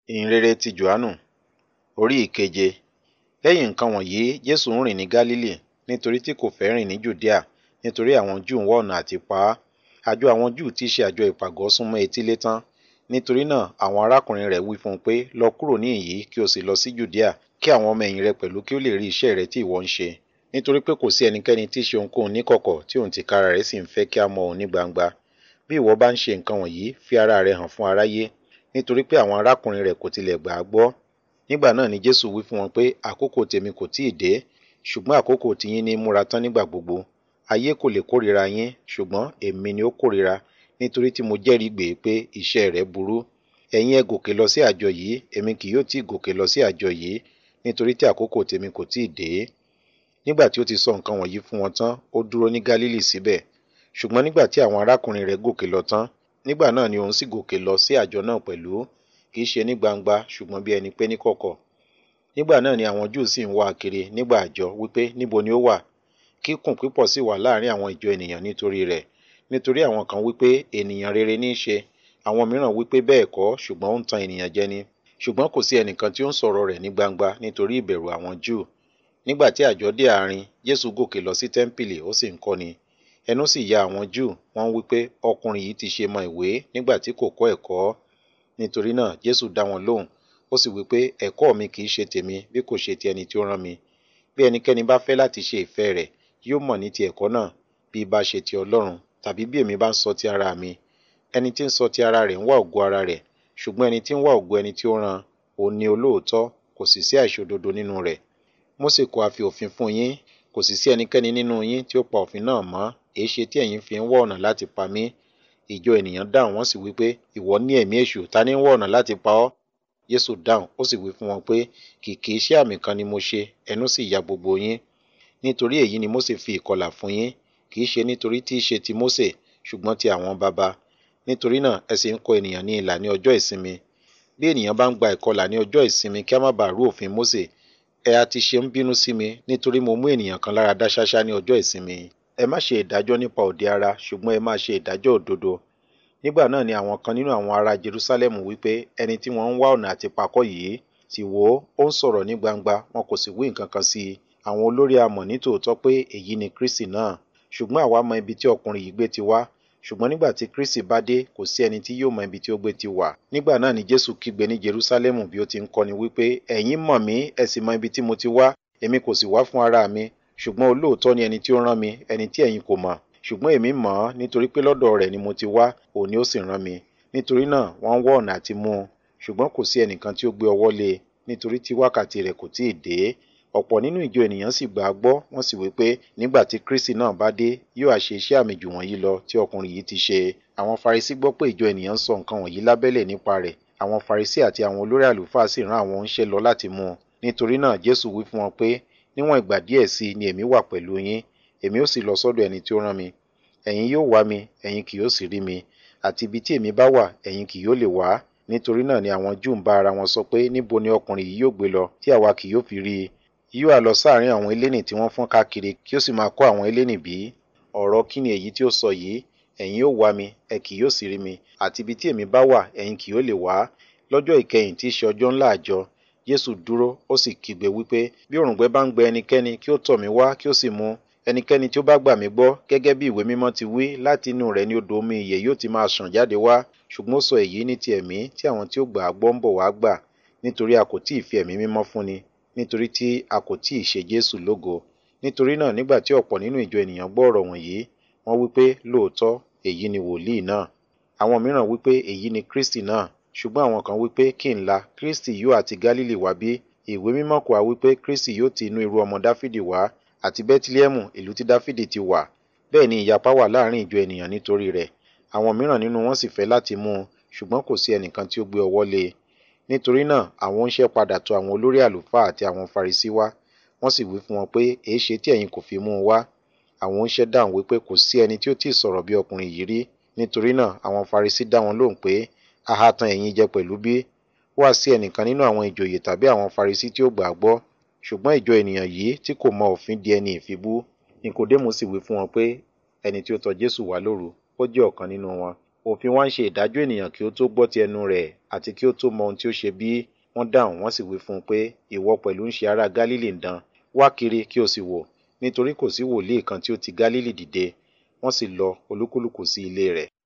ìhìnrere ti jòhánù orí ìkeje lẹ́yìn nǹkan wọ̀nyí jésù ń rìn ní gálílì nítorí tí kò fẹ́ rìn ní jùdíà nítorí àwọn júù ń wá ọ̀nà àti pa á àjọ àwọn júù tí í ṣe àjọ ìpàgọ́ súnmọ́ etílé tán nítorí náà àwọn arákùnrin rẹ̀ wí fún un pé lọ kúrò níhìn-ín kí o sì lọ sí jùdíà kí àwọn ọmọ ẹ̀yìn rẹ pẹ̀lú kí ó lè rí iṣẹ́ rẹ tí ìwọ ń ṣe nítorí pé kò sí ẹnikẹ́ni tí í ṣe ohunkóhun níkọ̀kọ̀ tí òun tìkára rẹ̀ sì ń fẹ́ kí a mọ òun ní gbangba bí ìwọ bá ń ṣe nǹkan wọ̀nyí fi ara rẹ hàn fún aráyé nítorí pé àwọn arákùnrin rẹ̀ kò tilẹ̀ gbà á gbọ́ nígbà náà ni jésù wí fún wọn pé àkókò tèmi kò tíì dé ṣùgbọ́n àkókò tiyín ní múra tán nígbà gbogbo ayé kò lè kórìíra yín ṣùgbọ́n èmi ni ó kórìíra nítorí tí mo jẹ́rìí gbè pé iṣẹ́ rẹ̀ burú ẹ̀yin ẹ gòkè lọ sí àjọ yìí èmi kì yóò tí ì gòkè lọ sí àjọ yìí nítorí tí àkókò tèmi kò tíì dé nígbà tí ó ti sọ nǹkan wọ̀nyí fún wọn tán ó dúró ní gálílì síbẹ̀ ṣùgbọ́n nígbà tí àwọn arákùnrin rẹ̀ gòkè lọ tán nígbà náà ni òun sì gòkè lọ sí àjọ náà pẹ̀lú kì í ṣe ní gbangba ṣùgbọ́n bí ẹni pé níkọ̀kọ̀ nígbà náà ni àwọn júù sì ń wá a kiri nígbà àjọ wípé níbo ni ó wà kíkùn pípọ̀ sì wà láàrin àwọn ìjọ ènìyàn nítorí rẹ̀ nítorí àwọn kan wípé ènìyàn rere ní í ṣe àwọn mìíràn wípé bẹ́ẹ̀ kọ́ ṣùgbọ́n ó ń tan ènìyàn jẹ ni ṣùgbọ́n kò sí ẹnìkan tí ó ń sọ̀rọ̀ rẹ̀ ní gbangba nítorí ìbẹ̀rù àwọn júù nígbà tí àjọ dé àárín jésù gòkè lọ sí tẹ́ḿpìlì ó sì ń kọ́ni ẹnu sì ya àwọn júù wọ́n wípé ọkùnrin yìí ti ṣe mọ ìwé nígbà tí kò kọ́ ẹ̀kọ́ nítorí náà jésù dá wọn lóhùn ó sì wípé ẹ̀kọ́ mi kì í ṣe tèmi bí kò ṣe ti ẹni tí ó rán mi bí ẹnikẹ́ni bá fẹ́ láti ṣe ìfẹ́ rẹ̀ yóò mọ̀ ní ti ẹ̀kọ́ náà bí bá ṣe ti ọlọ́run tàbí bí èmi bá ń sọ ti ara mi ẹni tí ń sọ ti ara rẹ̀ ń wá ògo ara rẹ̀ ṣùgbọ́n ẹni tí ń wá ògo ẹni tí ó rán òun ni olóòótọ́ kò sì sí àìṣòdodo nínú rẹ̀ mósè kò àfi òfin fún yín kò sì sí ẹnikẹ́ni nínú yín tí ó pa òfin náà mọ́ èé ṣe tí ẹ̀yin fi ń wá ọ̀nà láti pa mí ìjọ ènìyàn dáhùn wọ́n sì wí pé ìwọ ní ẹ̀mí èṣù ta ní ń wá ọ̀nà láti pa ọ́ Jésù dáhùn ó sì wí fún wọn pé kìkì iṣẹ́ àmì kan ni mo ṣe ẹnu sì ya gbogbo yín nítorí èyí ni Mósè fi ìkọlà fún yín kì í ṣe nítorí tí í ṣe ti Mósè ṣùgbọ́n ti àwọn baba nítorí náà ẹ sì ń kọ ènìyàn ní ìlà ní ọjọ́ ìsinmi bí ènìyàn bá ń gba ìkọlà ní ọjọ́ ìsinmi kí a má bàa rú òfin Mósè ẹ a ti ṣe ń bínú sí mi nítorí mo mú ènìyàn kan lára dá ṣáṣá ní ọjọ́ ìsinmi ẹ má ṣe ìdájọ́ nípa òde ara ṣùgbọ́n ẹ má ṣe ìdájọ́ òdodo nígbà náà ni àwọn kan nínú àwọn ará Jerusalem wípé ẹni tí wọ́n ń wá ọ̀nà àti pakọ́ yìí sì wò ó ó ń sọ̀rọ̀ ní gbangba wọn kò sì wí nǹkan kan sí i àwọn olórí a mọ̀ nítòótọ́ pé èyí ni Kristi náà ṣùgbọ́n àwa mọ ibi tí ọkùnrin yìí gbé ti wá ṣùgbọ́n nígbà tí Kristi bá dé kò sí ẹni tí yóò mọ ibi tí ó gbé ti wà nígbà náà ni Jésù kígbe ní Jerusalem bí ó ti ń kọ́ni wípé ẹ̀yin mọ̀ mí ẹ sì mọ ibi tí mo ti wá èmi kò sì wá fún ara mi ṣùgbọ́n olóòótọ́ ni ẹni tí ó rán mi ẹni tí ẹ̀yin kò mọ̀ ṣùgbọ́n èmi mọ̀ ọ́ nítorí pé lọ́dọ̀ rẹ̀ ni mo ti wá òun ni ó sì rán mi nítorí náà wọ́n ń wá ọ̀nà àti mú un ṣùgbọ́n kò sí ẹnìkan tí ó gbé ọwọ́ lé e nítorí tí wákàtí rẹ̀ kò tíì dé ọ̀pọ̀ nínú ìjọ ènìyàn sì gbà á gbọ́ wọ́n sì wí pé nígbà tí Kristi náà bá dé yóò á ṣe iṣẹ́ àmì jù wọ̀nyí lọ tí ọkùnrin yìí ti ṣe àwọn Farisí gbọ́ pé ìjọ ènìyàn ń sọ nǹkan wọ̀nyí lábẹ́lẹ̀ nípa rẹ̀ àwọn Farisí àti àwọn olórí àlùfáà sì rán àwọn oníṣẹ́ lọ láti mú un nítorí náà Jésù wí fún wọn pé níwọ̀n ìgbà díẹ̀ sí ni èmi wà pẹ̀lú yín èmi ó sì lọ sọ́dọ̀ ẹni tí ó rán mi ẹ̀yin yóò wá mi ẹ̀yin kì yóò sì rí mi àti ibi tí èmi bá wà ẹ̀yin kì yóò lè wá nítorí náà ni àwọn Júù ń bá ara wọn sọ pé níbo ni ọkùnrin yìí yóò gbé lọ tí àwa kì yóò fi rí i yóò á lọ sáàrin àwọn elénì tí wọ́n fọ́n káàkiri kí ó sì máa kọ́ àwọn elénì bí ọ̀rọ̀ kí ni èyí tí ó sọ yìí ẹ̀yin yóò wá mi ẹ kì yóò sì rí mi àti ibi tí èmi bá wà ẹ̀yin kì yóò lè wá lọ́jọ́ ìkẹyìn tí í ṣe ọjọ́ ńlá àjọ Jésù dúró ó sì kígbe wípé bí òrùngbẹ bá ń gbẹ ẹnikẹ́ni kí ó tọ̀ mí wá kí ó sì mu ẹnikẹ́ni tí ó bá gbà mí gbọ́ gẹ́gẹ́ bí ìwé mímọ́ ti wí láti inú rẹ̀ ni odò omi ìyè yóò ti máa ṣàn jáde wá ṣùgbọ́n ó sọ èyí ní ti ẹ̀mí tí àwọn tí ó gbà á gbọ́ ń bọ̀ wá gbà nítorí a kò tí ì fi ẹ̀mí mímọ́ fúnni nítorí tí a kò tí ì ṣe Jésù lógo nítorí náà nígbà tí ọ̀pọ̀ nínú ìjọ ènìyàn gbọ́ ọ̀rọ̀ wọ̀nyí wọ́n wípé lóòótọ́ èyí ni wòlíì náà àwọn mìíràn wípé èyí ni Kristi náà ṣùgbọ́n àwọn kan wípé kí n la Kristi yóò àti Gálílì wá bí ìwé mímọ́ kò wá wípé Kristi yóò ti inú irú ọmọ Dáfídì wá àti Bẹ́tílẹ́mù ìlú tí Dáfídì ti wà bẹ́ẹ̀ ni ìyapa wà láàrin ìjọ ènìyàn nítorí rẹ̀ àwọn mìíràn nínú wọn sì fẹ́ láti mú un ṣùgbọ́n kò sí ẹnìkan tí ó gbé ọwọ́ lé e nítorí náà àwọn oníṣẹ́ padà tọ̀ àwọn olórí àlùfáà àti àwọn Farisí wá wọ́n sì wí fún wọn pé èé ṣe tí ẹ̀yin kò fi mú un wá àwọn oníṣẹ́ dáhùn wípé kò sí ẹni tí ó tí ì sọ̀rọ̀ bí ọkùnrin yìí rí nítorí náà àwọn Farisí dá wọn lóhùn pé aha tan ẹ̀yin jẹ pẹ̀lú bí wá sí ẹnìkan nínú àwọn ìjòyè tàbí àwọn Farisí tí ó gbà á gbọ́ ṣùgbọ́n ìjọ ènìyàn yìí tí kò mọ òfin di ẹni ìfibú Nikodémù sì wí fún wọn pé ẹni tí ó tọ̀ Jésù wá lóru ó jẹ́ ọ̀kan nínú wọn òfin wa ń ṣe ìdájọ́ ènìyàn kí ó tó gbọ́ ti ẹnu rẹ̀ àti kí ó tó mọ ohun tí ó ṣe bí wọ́n dáhùn wọ́n sì wí fún un pé ìwọ pẹ̀lú ń ṣe ará Gálílì ń dán wá kiri kí o sì wò nítorí kò sí wòlíì kan tí ó ti Gálílì dìde wọ́n sì lọ olúkúlùkù sí ilé rẹ̀.